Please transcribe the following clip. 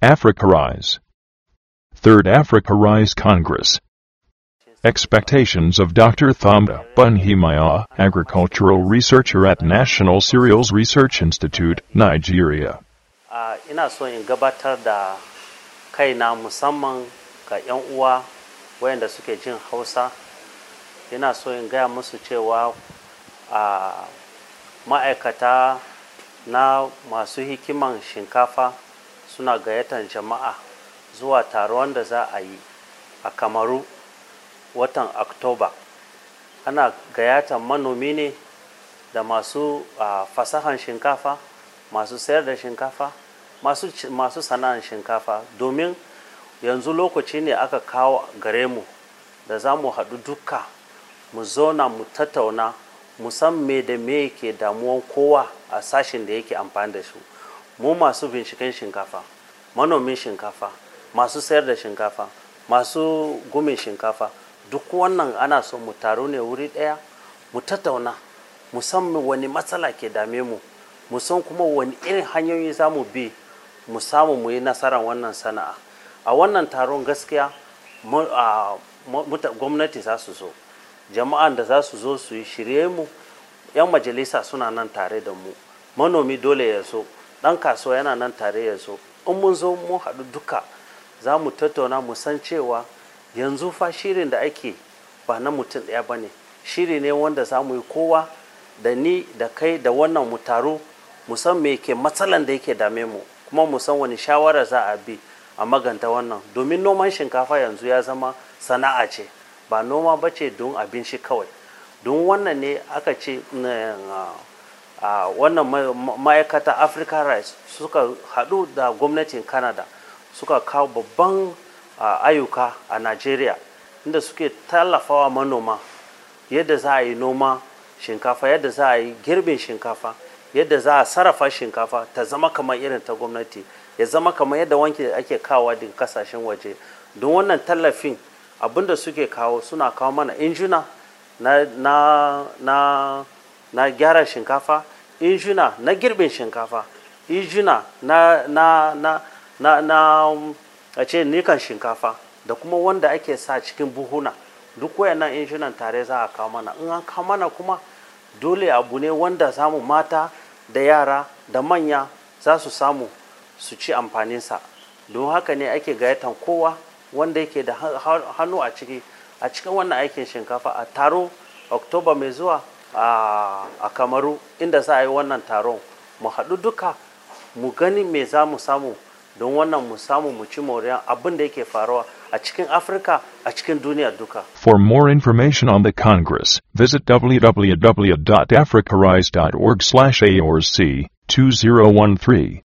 Africa Rise. Third Africa Rise Congress. Expectations of Dr. Thamda Bunhimaya, agricultural researcher at National Cereals Research Institute, Nigeria. Uh, ina so in gabatar da kaina musamman ga 'yan uwa wayanda suke jin hausa ina so in gaya musu cewa a uh, ma'aikata na masu hikiman shinkafa suna gayyatar jama'a zuwa taron da za a yi a kamaru watan oktoba ana gayyatar manomi ne da masu uh, fasahan shinkafa masu sayar da shinkafa masu, masu sana'an shinkafa domin yanzu lokaci ne aka kawo gare mu da za mu haɗu duka mu zauna mu tattauna mu san me da me ke damuwan kowa a sashen da yake amfani da su mu masu binciken shinkafa manomin shinkafa masu sayar da shinkafa masu gumin shinkafa duk wannan ana so mu taru ne wuri ɗaya mu tattauna mu san wani matsala ke dame mu mu san kuma wani irin hanyoyi za mu bi mu samu mu yi nasarar wannan sana'a a wannan taron gaskiya gwamnati za su zo jama'an da za su zo su yi shirye mu 'yan majalisa suna nan tare da mu manomi dole ya zo ɗan kasuwa yana nan tare ya zo in mun zo mun haɗu duka za mu tattauna mu san cewa yanzu fa shirin da ake ba na mutum ɗaya ba ne shiri ne wanda za mu yi kowa da ni da kai da wannan mu taru mu san me ke matsalan da yake dame mu kuma mu san wani shawara za a bi a maganta wannan domin noman shinkafa yanzu ya zama sana'a ce ba noma ba ce don abinci kawai don wannan ne aka ce a wannan ma'aikata africa rice suka haɗu da gwamnatin canada suka kawo babban ayyuka a nigeria inda suke tallafawa manoma yadda za a yi noma shinkafa yadda za a yi girbin shinkafa yadda za a sarrafa shinkafa ta zama kamar irin ta gwamnati ya zama kamar yadda wanke ake kawo daga kasashen waje don wannan tallafin abinda suke kawo suna kawo mana injuna na, na, na, na gyara shinkafa injuna na girbin shinkafa injuna na, na, na, na, na a ce nikan shinkafa da kuma wanda ake sa cikin buhuna duk wayannan injunan tare za a kawo mana in an kawo mana kuma dole abu ne wanda samu mata da yara da manya za su samu su ci amfaninsa don haka ne ake gayyatan kowa wanda yake da hannu a ciki a cikin wannan aikin shinkafa a taro oktoba mai zuwa a kamaru inda za a yi wannan taron mu haɗu duka mu gani me za mu samu don wannan mu samu mu ci moriyan abin da yake faruwa a cikin afirka a cikin duniya duka For more information on the Congress, visit www.africarise.org/aorc 2013.